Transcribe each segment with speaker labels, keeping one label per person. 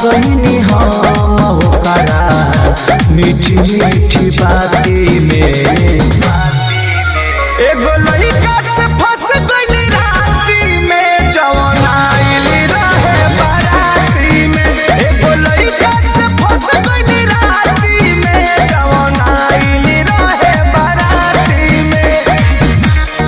Speaker 1: गईनी हम ओकरा मीठी मीठी बाती में एगो लइका से फंस गइली राती में जवन आइली रहे बाराती में एगो लइका से फंस गइली राती में जवन आइली रहे बाराती में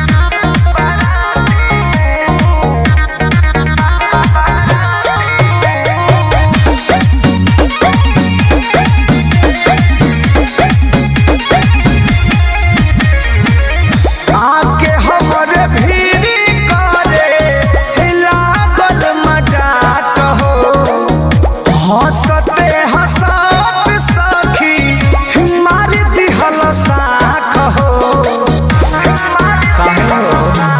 Speaker 1: आके हमरे भीड़ी करे लागल मजाक हो हंसते हंसत सखी मार दिहल साख हो काहे हो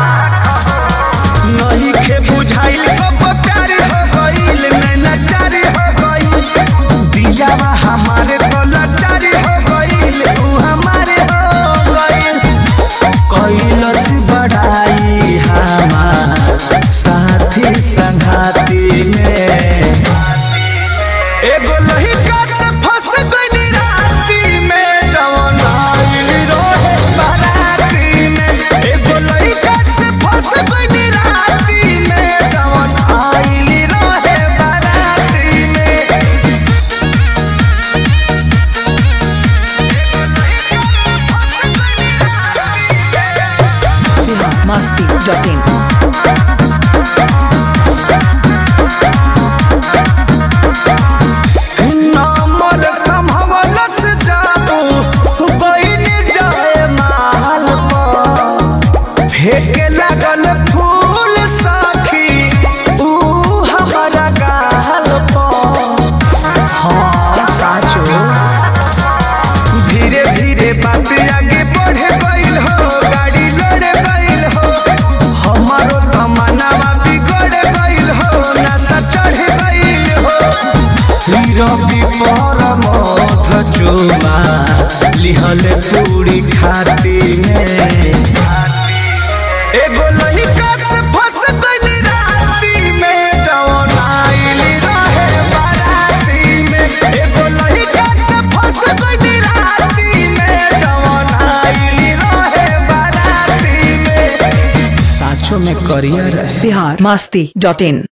Speaker 1: नहीं खे बुझाइल कब प्यारी हो गइल नैना चारी हो गइल दियावा हमारे तो लाचारी हो गइल ऊ हमारे हो गइल कैलस बढ़ाई हमार साथी संघाती में एगो लहिका से फंस गइली राती में जवन आइल रहे बाराती में एगो लहिका से फंस गइली राती में जवन आइल रहे बाराती में
Speaker 2: biharmasti.in
Speaker 1: नंबर कमहवलस जाबू बइन जाए माल पर फेंके लागल फूल साखी ऊ हमारा गाल पर हाँ साचो धीरे धीरे बात आगे बढ़े गइल हो गाड़ी लड़े गइल हो हमारो तमन्नावा बिगड़ गइल हो नशा चढ़ गइल हो रवि पर मध चुमा लिहल पूरी खाती में एगो लइका से फंस गइली राती में जवन आइली रहे बाराती में एगो लइका से फंस गइली राती में जवन आइली रहे बाराती में साचो में करियर है
Speaker 2: biharmasti.in